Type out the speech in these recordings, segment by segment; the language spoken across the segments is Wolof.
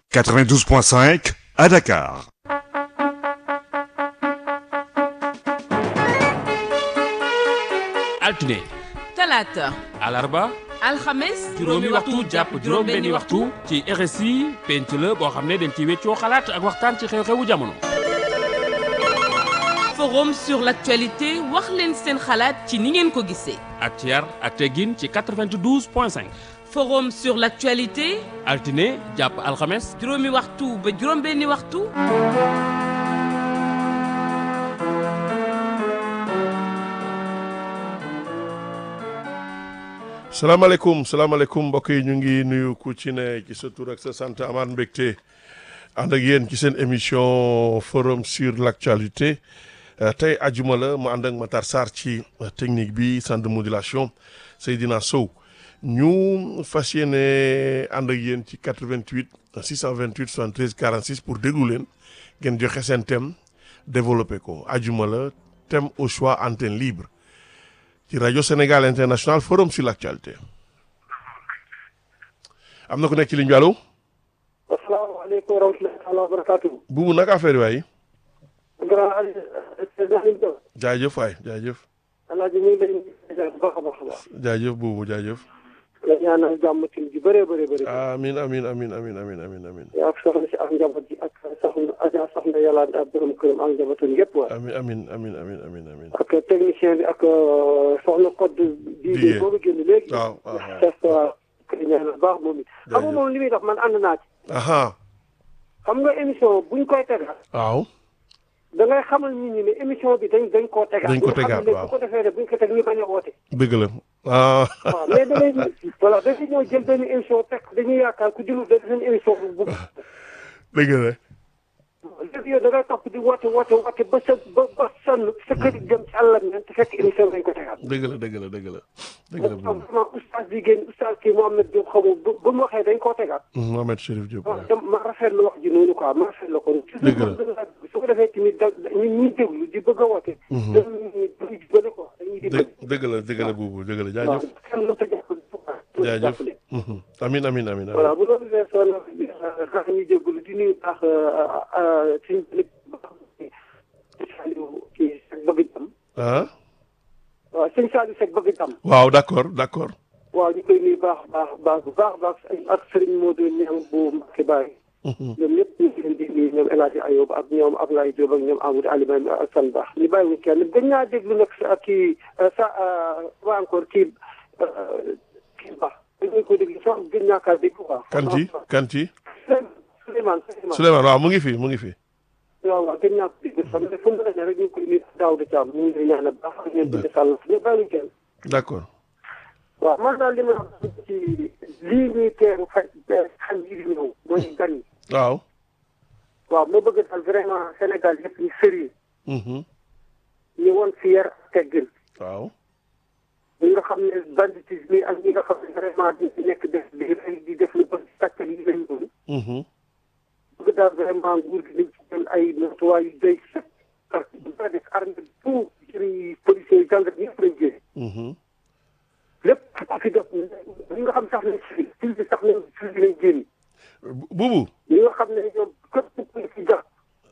92.5 à Dakar. altine talaata alarba alxames juróomi waxtu jàpp juróom benni waxtu ci RSI penc la boo xam ne dañ ci weccoo xalaat ak waxtaan ci xew-xewu jamono forum sur l'actualité wax leen seen xalaat ci ni ngeen ko gisee ak ci yar ak teggin ci 92 point 5 forum sur l'actualité altine jàpp alxames juróomi waxtu ba juróom benni waxtu salaamaaleykum salaamaaleykum mbokk yi ñu ngi nuyu ku ci ne ci sa tur ak sa sant amaat mbégte ànd ak yéen ci seen émission forum sur l' actualité tey ajuma la mu ànd ak Matar Sarr ci technique bi centre de modulation Seydina Sow ñu fas yéene ànd ak yéen ci 88 628 73 46 pour déglu leen ngeen joxe seen thème développé ko ajuma la thème au choix antenne libre. ci rajo Sénégal international forum sur l' actualité am na ku nekk ci ligne bi allo. asalaamaaleykum wa rahmatulah wa barakaatu. buubu naka affaire yi waay. grand Aliou. jaajëf waay jaajëf. alaaji ñu ngi lay nuyu bu baax a baax a baax. jaajëf buubu jaajëf. la ñaanal jàmm ci ji bëree bëri bëri. amiin amiin amiin amiin amiin amiin amiin. yaa soxna si ak njaboot ji ak soxna Adja soxna yàlla ak borom këram ak njabootam yëpp waay. amiin amiin amiin amiin amiin amiin. ak technicien bi ak soxna code. Didier bii boobu génn léegi. waaw waaw waaw. c'est ça kay ñaanal baax moom it. xam nga moom li muy def man ànd naa ci. aha xam nga émission buñ koy tegal. waaw. da ngay xamal nit ñi ne émission bi dañ dañ koo tegaat. Dañ ko tegaat, bu waaw. ko defee rek buñ ko teg ñu bañ a woote. dëgg la ah. waaw mais da ngay voilà dañuy ñëw jël benn émission teg dañuy yaakaar ku jëlu benn émission bu bu dëgg la. léegi yow da ngay topp di woote woote woote ba sa ba ba sonn sa kër yi dem ci àllam ñan te fekk émission bi dañ ko tegaat. dëgg la dëgg la dëgg la. dëgg la buubu. vraiment oustaz bi génn oustaz kii Mohamed Diop xamu ba ba mu waxee dañ koo tegaat. Mohamed Chérif Diop. waaw te ma rafetlu wax ji noonu quoi ma rafetlu ko. Dëgg la. su ko defee tamit da ñu ñuy déglu di bëgg a woote. dañuy dañuy dimbale quoi dañuy dimbale. dë dëgg la dëgg la buubu dëgg la waaw jaajëf. kenn mënut a jàppale. jaajëf. Mhm. amiin amiin amiin. voilà bu loolu weesoo nag sax ñu jégalu di nuyu baax suñu nit Saliou kii Seck bëgg jàmm ah. waaw sëñ Saliou Seck bëgg jàmm waaw d' accord d' accord. waaw ñu koy nuyu baax baax baax bu baax baax ak Serigne Modou Niang bu Mbacke Baye ñoom ñëpp ñu ngi leen di nuyu ñoom El Hadj Ayoub ak ñoom Ablaye Diop ak ñoom Amadou Alioune ak San Baax ñu bàyyi wu kenn gën naa déglu nag sa kii sa waa encore kii kii baax dañu ko déglu sax gën naa kaa déglu quoi. Kanti Kanti. Souleymane Souleymane Souleymane waaw mu ngi fi mu ngi fi. waaw waaw gën naa ko déglu xam ne fu mu ne rek ñu ngi koy nuyu daaw de Thiam ñu ngi lay ñaanal baax ak ñoom di sàll ñu bàyyi wu kenn. d' accord. waaw man daal li ma wax ci lii ñuy teeru faj xam yi di ñëw mooy gan yi waaw. waaw ma bëgg daal vraiment Sénégal yëpp ñu sérieux Mhm. ñu woon fi yar ak teggin waaw. ñi nga xam ne banditisme yi ak ñi nga xam ne vraiment di ci nekk def di rey di def lu bëri sàcc yi lañ doon Mhm. bëgg daal vraiment nguur gi nañ ci jël ay matuwaay yu doy sëkk parce que bu def armée tout jëri policiers yi gendarme ñëpp lañ jëlee Mhm. lépp ku fi def ñi nga xam sax ne civil civil bi sax nañ civil lañ génn buubu. ñi nga xam ne ñoom képp ku ci jàpp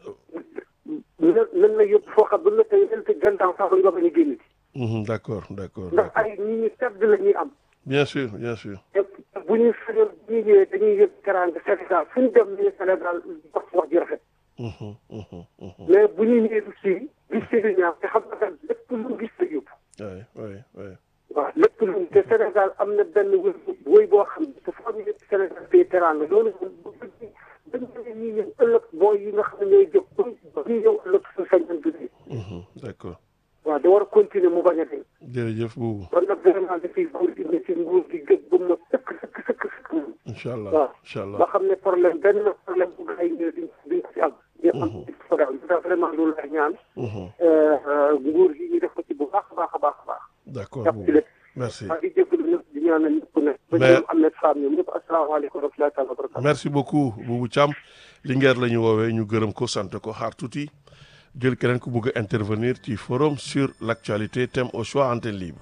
nan nan la yóbbu foo xam ba nga tey leen te gàncax sax nga bañ a génn ci Mhm. d' accord d' accord. d' ndax accord. ay ñi ñu tedd la ñuy am bien sûr bien sûr. te bu ñuy sañoon bu ñuy ñëwee dañuy yëg teraanga Sénégal fu ñu dem ñu Sénégal wax wax ji rafet Mhm. Mhm. Mhm. mais bu ñuy ñëwee aussi gis ci lu ñaaw te xam nga daal lépp lu mu gis la yóbbu oui oui oui. waaw lépp lu mu te Sénégal am na benn wëy wëy boo xam ne te foo ñu yëg Sénégal fii teraanga loolu moom bu fekkee dañ ne ñuy ñëw ëllëg booy yi nga xam ne ñooy jóg ba ba ñuy ñëw ëllëg su sañoon du dee Mhm. d' accord. waaw da war a continuer mu bañ a dee jërëjëf buubu. kon nag vraiment dafay góor gi ne ci nguur gi gëj ba mu sëkk sëkk sëkk sëkk moom incha allah waaw incha ba allah. xam ne problème benn problème bu gars yi ñëw duñ duñ ko ci am ñu am ci programme bi daal vraiment loolu lay ñaan Mhm. nguur gi ñu def ko ci bu baax a baax a baax a baax d' accord jàpp ci buubu. lépp merci. maa ngi jégalu ñëpp di ñaanal ñëpp ne ba Mais- ñoom am na femme ñoom ñëpp asalaamaaleykum wa rahmatullahi taala wa barakatu merci beaucoup Boubou Thiam Linguère la ñu woowee ñu gërëm ko sant ko xaar tuuti jël keneen ku bugg a intervenir ci forum sur l' actualité thème au choix antenne libre.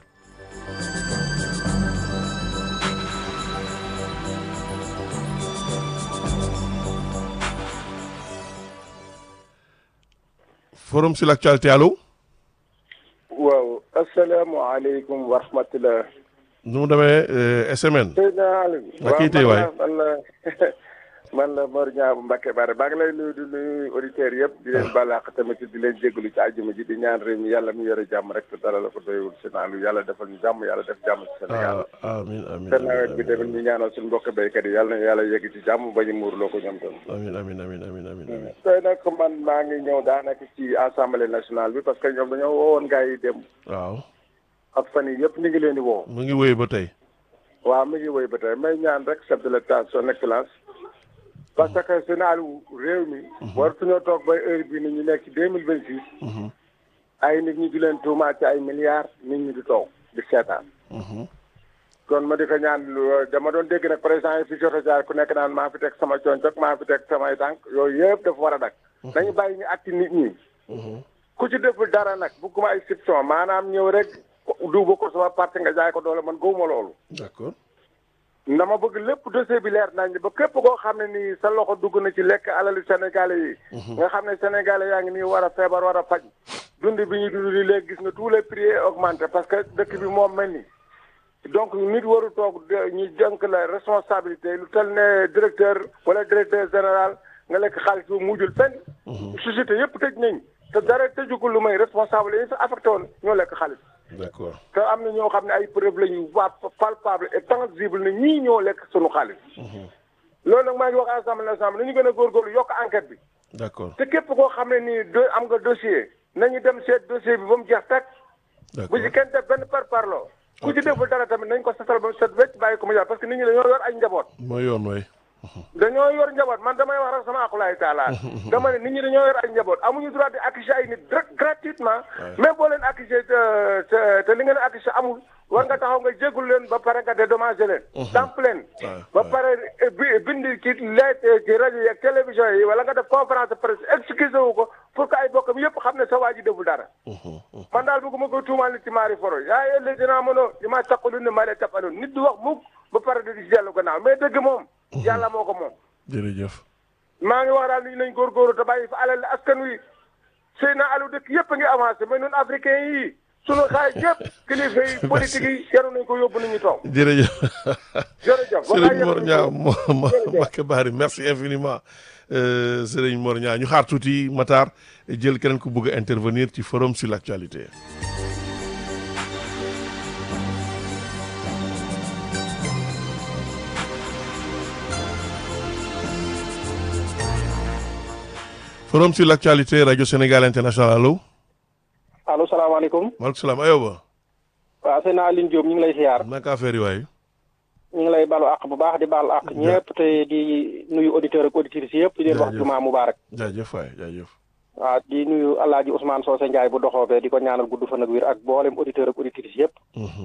forum sur l'actualité allo. waaw asalaamaaleykum wa rahmatulah. nu mu demee SMN. Seydina Aliou. ak kii tey waay man la man la Mor Niang bu Mbacke Bare baa ngi lay nuyu di nuyu auditeurs yëpp di leen balaax tamit di leen jégalu ci àjjuma ji di ñaan réew mi yàlla mi yore jàmm rek te dara la ko doyul Seydina Aliou yàlla defal ñu jàmm yàlla def jàmm ci Sénégal. amiin amiin te nawet bi tamit ñu ñaanal suñu mbokk béykat yi yàlla na yàlla yegg ci jàmm ba ñu muurloo ko ñoom tam. amiin amiin amiin amiin amiin. tey nag man maa ngi ñëw daanaka ci assemblée nationale bi parce que ñoom dañoo woowoon gars yi dem. waaw. ak fan yii yëpp ñu ngi leen di woo. mu ngi wéy ba tey. waaw mi ngi wéy ba tey may ñaan rek chef de l'état son excellence parce que Sénégal réew mi. waratuñoo toog ba heure bii ni ñu nekk ci deux mille vingt six. ay nit ñi di leen tuumaat ci ay milliards nit ñi di toog di seetaan. kon ma di ko ñaan dama doon dégg nag président yi fi jot a jaar ku nekk naan maa fi teg sama coñcok maa fi teg samay tànk yooyu yëpp dafa war a dak nañu bàyyi ñu atti nit ñi. ku ci deful dara nag bugguma ay exception maanaam ñëw rek duuba ko sama parti nga jaay ko doole man gëwuma loolu. d'accord. dama bëgg lépp dossier bi leer nañ ba képp koo xam ne nii sa loxo dugg na ci lekk alalu sénégalais yi. nga xam ne sénégalais yaa ngi nii war a feebar war a faj. dund bi ñu dund di léegi gis nga tous les prix augmenté parce que dëkk bi moom mel ni. donc nit waru toog ñu jënk la responsabilité lu tel ne directeur wala directeur général nga lekk xaalis bu mujjul fenn. société yëpp tëj nañ te dara tëjugul lu may responsable yi sa affecté woon ñoo lekk xaalis. d'accord te am na ñoo xam ne ay preuve la ñu waa palpable et tangible ne ñii ñoo lekk sunu xaalis. loolu nag maa ngi wax assemblée nationale nañu gën a góorgóorlu yokk enquête bi. d'accord te képp koo xam ne nii do am nga dossier nañu dem seet dossier bi ba mu jeex tàkk. bu ci kenn def benn par parloo. ku ci deful dara tamit nañ ko setal ba mu set wecc bàyyi ko mu jaar parce que nit ñi dañoo yor ay njaboot. mooy yoon way dañoo yor njaboot man damay wax rek sama akulaay taala dama ne nit ñi dañoo yor ay njaboot amuñu droit di accuser ay nit gratuitement même boo leen accuser te te li ngeen accuser amul war nga taxaw nga jéggul leen ba pare nga dédommager leen damp leen ba pare bind ci lettre ci rajo yi ak télévision yi wala nga def conférence de presse excusé wu ko pour que ay bokkam yëpp xam ne sa waa ji deful dara man daal bëgguma koy tuumaal nit ci maari foro yaa ëllëg dinaa mënoo di maa taqalu ne maa lee taqaloon nit du wax mukk ba pare di si dellu gannaaw mais dëgg moom yàlla moo ko moom jërëjëf maa ngi wax daal nit ñi nañ góorgóorlu te bàyyi fa alal askan wi sëy na alu dëkk yëpp a ngi avancé mais ñun africain yi sunu xaay yëpp kilifa yi politique yi yaru nañ ko yóbbu nit ñi toog jërëjëf jërëjëf Serigne Mor Niang Mbacke Bari merci infiniment Serigne Mor Niang ñu xaar tuuti Matar jël keneen ku bëgg a intervenir ci forum sur l'actualité forum sur l'actualité radio Sénégal international allo. allo salaamaaleykum. maaleykum salaam ayoba. waaw sëñ Aline Diop ñu ngi lay ziar. naka affaire yi waay. ñu ngi lay balu àq bu baax di baal àq ñëpp te di nuyu auditeurs ak auditrices yëpp. di leen wax jumaa mubarak. jaajëf waay jaajëf. waaw di nuyu El Hadj Ousmane Socé Ndiaye bu doxoobee di ko ñaanal gudd fan ak wér ak boolem auditeurs ak auditrices yëpp.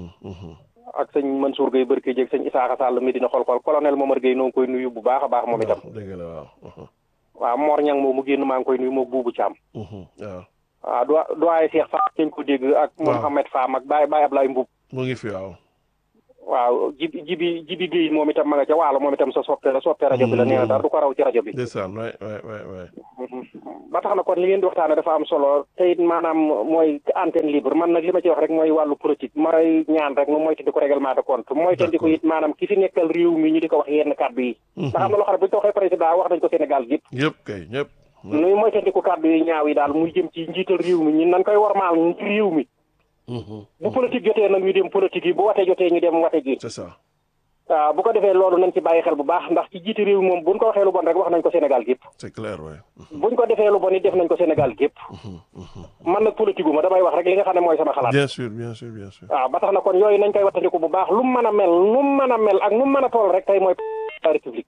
ak sëñ Mansour Gueye Barke Dieg sëñ Isaaxa Sall Medina xol-xol colonel Momar Gueye noo ngi koy nuyu bu baax a baax moom itam. dëgg la waaw. waaw Mor Niang moom mu génn maa ngi koy nuyu moog buubu Thiam. waaw. waaw do doyen Cheikh Fall dañ ko dégg ak. Mouhamed Fam ak Baye Baye Ablaye Mboub. mu ngi fi waaw. waaw jibi jibi jibi Guèye moom itam ma nga ca waalo moom itam sa soppe la soppe rajo bi la nee na dara du ko raw ci rajo bi. ndeysaan waay waay waay waay. ba tax na kon li ngeen di waxtaane dafa am solo te it maanaam mooy antenne libre man nag li ma ci wax rek mooy wàllu politique mooy ñaan rek nu moytandi ko règlement de compte moytandi ko it maanaam ki fi nekkal réew mi ñu di ko wax yenn kàddu yi. ndax am na loo xam ne bu ñu ko waxee président wax nañ ko Sénégal gépp yëpp kay ñëpp. nuy moytandi ko kàddu yi ñaaw yi daal muy jëm ci njiital réew mi ñun nañ koy warmaal ci réew mi. bu politique jotee nag ñu dem politique yi bu wate jotee ñu dem wate ji. c'est ça. waaw bu ko defee loolu nañ ci bàyyi xel bu baax ndax ci jiite réew moom buñ ko waxee lu bon rek wax nañ ko Sénégal gépp c'est clair waay. buñ ko defee lu bon it def nañ ko Sénégal gépp man nag politique gu ma damay wax rek li nga xam ne mooy sama xalaat bien sûr bien sûr bien sûr. waaw ba tax na kon yooyu nañ koy wattandiku bu baax lu mu mën a mel nu mu mën a mel ak nu mu mën a toll rek tey mooy la république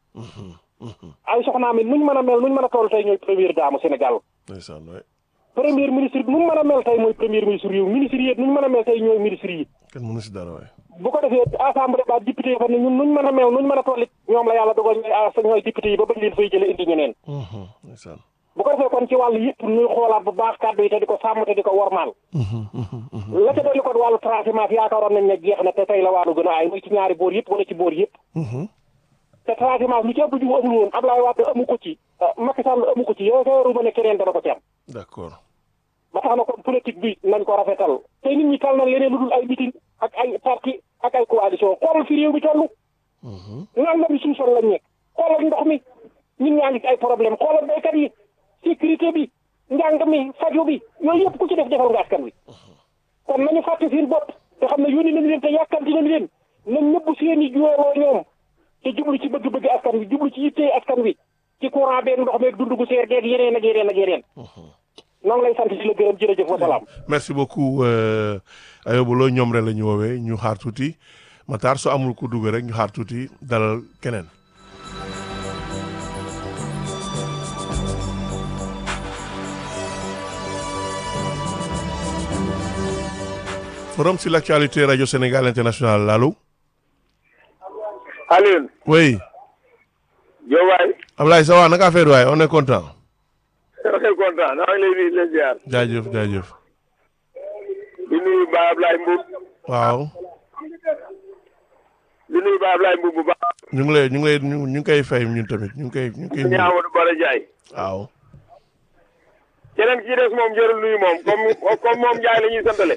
ay soxnaam it nuñ mën a mel nuñ mën a toll tey ñooy première dame Sénégal ndeysaan waay. premier ministre bi nu mu mën a mel tey mooy premier ministre yi ministre yi nuñ mën a mel tey ñooy ministre yi kenn mënu si dara waay. bu ko defee assemblée ba député yi fa ne ñun nuñ mën a mel nuñ mën a tollit ñoom la yàlla dogal ñooy as ñooy député yi ba bañ leen fay jële indi ñeneen ndeysaan. bu ko defee kon ci wàllu yëpp ñuy xoolaat bu baax kàddu yi te di ko sàmm te di ko wormaal la ca dolli kon wàllu transhumance yaakaaroon nañ ne jeex na te tey la wàllu gën a aay muy ci ñaari boor yëpp wala ci boor yëpp te transhumance lu ci ëpp ju amul woon Ablaye Wade amu ko ci Macky Sall amu ko ci yow sa yoru ma ne keneen dana ko ci am d'accord. ba tax na kon politique bi nañ ko rafetal te nit ñi tal na leneen lu dul ay meeting ak ay parti ak ay coalition xoolal fi réew mi toll nanga bi suñu sol lañ nekk xoolal ndox mi ñun ñaa ngi ci ay problème xoolal béykat yi sécurité bi njàng mi faju bi yooyu yëpp ku ci def defal nga askan wi kon nañu fàtte seen bopp te xam ne yónni nañ leen te yàkkamti nañ leen nañ ñëpp seen i juweloo ñoom te jublu ci bëgg-bëgg askan wi jublu ci yittee askan wi ci courant beeg ndox meeg dund gu seer geeg yeneen ak yeneen ak yeneen noo ngi lay sant di la gërëm jërëjëf wa salaam merci beaucoup euh, Ayoba Lo ñoom rek la ñu woowee ñu xaar tuuti Matar su amul ku dugg rek ñu xaar tuuti dalal keneen. forum sur l'actualité radio Sénégal international allo. Alioune. oui. Diop waay. Ablaye ça va naka affaire waay on est content. on est content maa ngi lay nuyu di la ziar. jaajëf jaajëf. di nuyu Ba Ablaye Mboub. waaw. di nuyu Ba Ablaye Mboub bu baax. ñu ngi lay ñu ngi lay ñu ngi koy fay ñun tamit ñu ngi koy ñu ngi koy. ñu Amadou Bala Ndiaye. waaw. keneen ki des moom jarul nuyu moom comme comme moom Ndiaye la ñuy santale.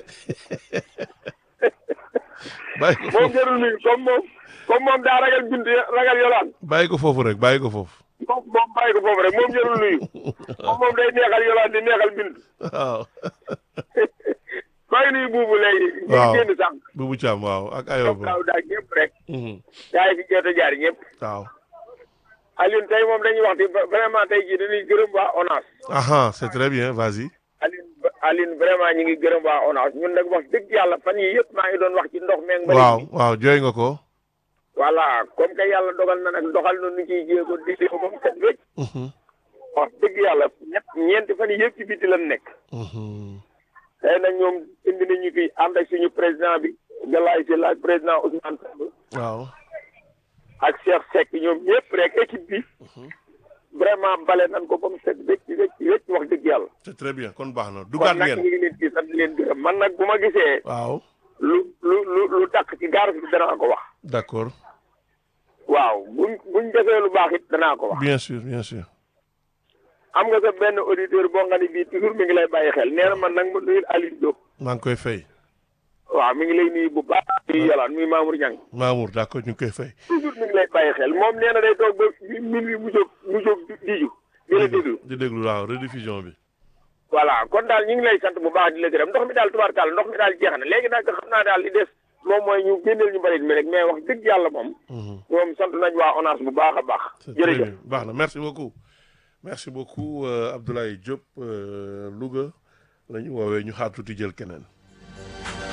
bàyyi ko moom foofu jarul nuyu comme moom comme moom daa ragal bind ragal yolaan. bàyyi ko foofu rek bàyyi ko foofu. moom moom bàyyi ko foofu rek moom jarul nuyu. moom moom day neexal yolaan di neexal bind. waaw. maa ngi nuyu buubu léegi. ñu waaw ngi génn sànq. Boubou Thiam waaw ak comme Ayoba. daaw daal ñëpp rek. Mhm. gaa yi fi jot a jaar ñëpp. waaw. Alioune tey moom dañuy wax ci vraiment tey jii dañuy gërëm waa ONAS. aha c'est très bien vas-y. Alioune Alioune vraiment ñu ngi gërëm waa ONAS ñun nag wax dëgg yàlla fan yii yëpp maa ngi doon wax ci ndox meeg mbalit waaw mi. waaw jooy nga ko. voilà comme que yàlla dogal na nag doxal na nu ciy jéego di ko ba mu set wécc. Mhm. wax dëgg yàlla ñett ñeenti fan yii yëpp ci biti lan nekk. Mhm. tey nag ñoom indi nañu fi ànd ak suñu président bi Galaye Sylla ak président Ousmane Sonko waaw. ak Cheikh Seck ñoom ñëpp rek équipe bi. vraiment bale nañ ko ba mu set wécc wécc wécc wax dëgg yàlla. c'est très bien kon baax na kon dugaat nag ñu ngeen. ngi leen di sant di leen gërëm man nag bu ma gisee. waaw. lu lu lu lu takk ci gaar bi danaa ko wax. d'accord waaw buñ buñ defee lu baax it danaa ko wax. bien sûr bien sûr. am nga sa benn auditeur boo nga ni bii toujours mi ngi lay bàyyi xel nee na man nag ma nuyul Aliou Diop. maa ngi koy fay. waaw mi ngi lay nuyu bu baax. muy yolaan muy Mamour Niang. Mamour d'accord ñu ngi koy fay. toujours mi ngi lay bàyyi xel moom nee na day toog ba minuit mu jóg mu jóg diju di la déglu. di déglu waaw rediffusion bi. voilà kon daal ñu ngi lay sant bu baax di la gërëm ndox mi daal tubaarkàlla ndox mi daal jeex na léegi nag xam naa daal li des moom mooy ñu génneel ñu mbalit mi rek mais wax dëgg yàlla moom. Mhm. moom sant nañ waa ONAS bu baax a baax. c'est très jërëjëf. bien baax na merci beaucoup. merci beaucoup euh, Abdoulaye Diop euh, Louga la ñu woowee ñu xaar tuuti jël keneen.